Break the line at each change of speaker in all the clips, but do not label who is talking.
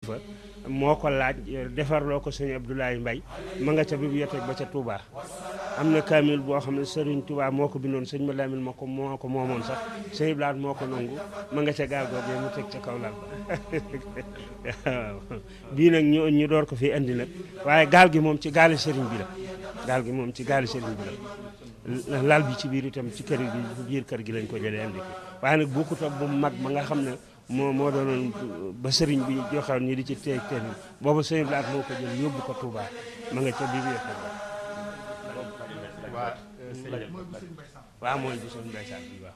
fa moo ko laaj defarloo ko sëñ Abdoulaye Mbaye ma nga ca bibliothèque ba ca Touba am na kaamil boo xam ne Serigne Touba moo ko bindoon sëñ Malamine moo ko moo ko moomoon sax sëñ Ibrahima moo ko nangu ma nga ca gaal googee mu teg ca kaw lal ba waaw bii nag ñu ñu door ko fi indi nag waaye gaal gi moom ci gaali Serigne bi la gaal gi moom ci gaali Serigne bi la lal bi ci biir itam ci kër gi biir kër gi lañ ko jëlee indi ko waaye nag bokkut ak bu mag ba nga xam ne moo moo doonoon ba sëriñ bi joxewoon ñi di ci teeg teeg boobu sëriñ Blaat moo ko jël yóbbu ko Touba ma nga ca biir waaw mooy bi sëriñ Mbay Sall bi waaw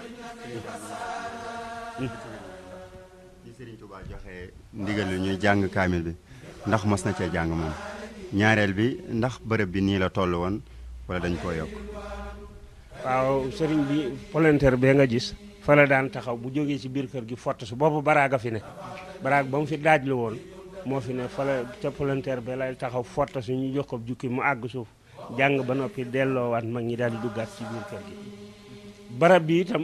ci Serigne Touba joxe ndigal lu ñuy jàng kaamil bi ndax mos na cee jàng moom ñaareel bi ndax bërëb bi nii la toll woon wala dañ koo yokk
waaw sëriñ bi volontaire bee nga gis fa la daan taxaw bu jógee ci biir kër gi fott su boobu baraaga fi ne baraag ba mu fi daaj la woon moo fi ne fa la ca volontaire bee lay taxaw fott su ñu jox ko jukki mu àgg suuf jàng ba noppi delloowaat mag ñi daal di duggaat ci biir kër gi barab bi itam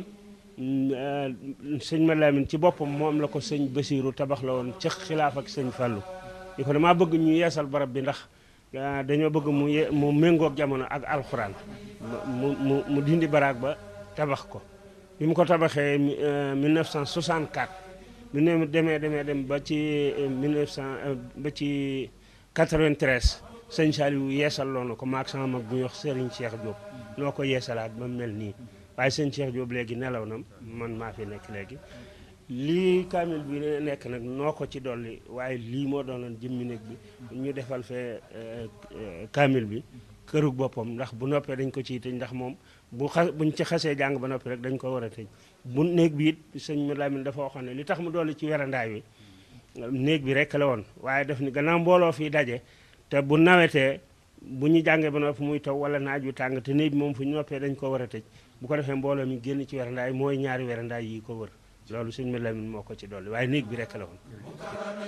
sëñ Malamine ci boppam moom la ko sëñ Basiiru tabax la woon ci xilaaf ak sëñ Fàllu di ko damaa bëgg ñu yeesal barab bi ndax dañoo bëgg mu ye mu méngoog jamono ak alxuraan mu mu mu dindi baraag ba tabax ko bi mu ko tabaxee 1964 bi ne demee demee dem ba ci 1900 ba ci 93 sëñ Saliou yeesal loo na ko maag sama mag bu ñuy wax Serigne Cheikh Diop noo ko yeesalaat ba mel nii waaye sëñ Cheikh Diop léegi nelaw na man maa fi nekk léegi lii kaamil bi nekk nag noo ko ci dolli waaye lii moo doonoon jëmmi néeg bi ñu defal fee kaamil bi kërug boppam ndax bu noppee dañ ko ciy tëj ndax moom bu xa buñ ci xasee jàng ba noppi rek dañ ko war a tëj bu néeg bi it sëñ Malamine dafa waxoon ne li tax mu dolli ci werandaay wi néeg bi rek la woon waaye daf ni gannaaw mbooloo fii daje te bu nawetee bu ñu jàngee ba noppi muy taw wala naaj wi tàng te néeg bi moom fu ñu noppee dañ ko war a tëj bu ko defee mbooloo mi génn ci werandaay mooy ñaari werandaay yi ko wër loolu sëñ Malamine moo ko ci dolli waaye néeg bi rek la woon